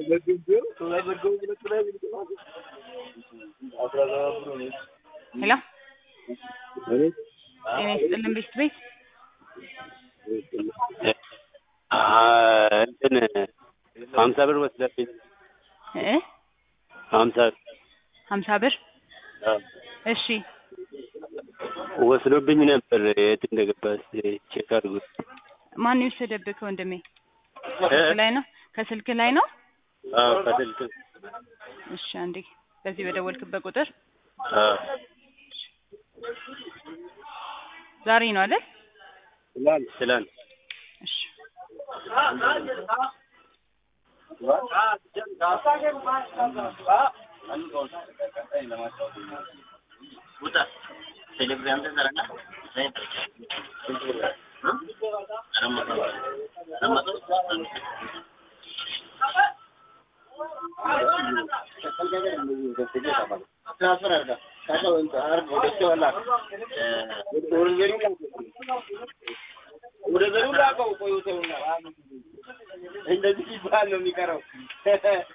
ሄሎ ጤና ይስጥልን ቤት ቤት እንትን ሀምሳ ብር ወስደብኝ እ ሀምሳ ሀምሳ ብር እሺ ወስዶብኝ ነበር። የት እንደገባ እስኪ ቼክ አድርጉት። ማን የወሰደብህ ወንድሜ? ከስልክ ላይ ነው ከስልክ ላይ ነው? አዎ ከስልክ እሺ አንዴ በዚህ በደወልክበት ቁጥር አዎ ዛሬ ነው አይደል? ትላንት ትላንት እሺ እንደዚህ ሲባል ነው የሚቀረው።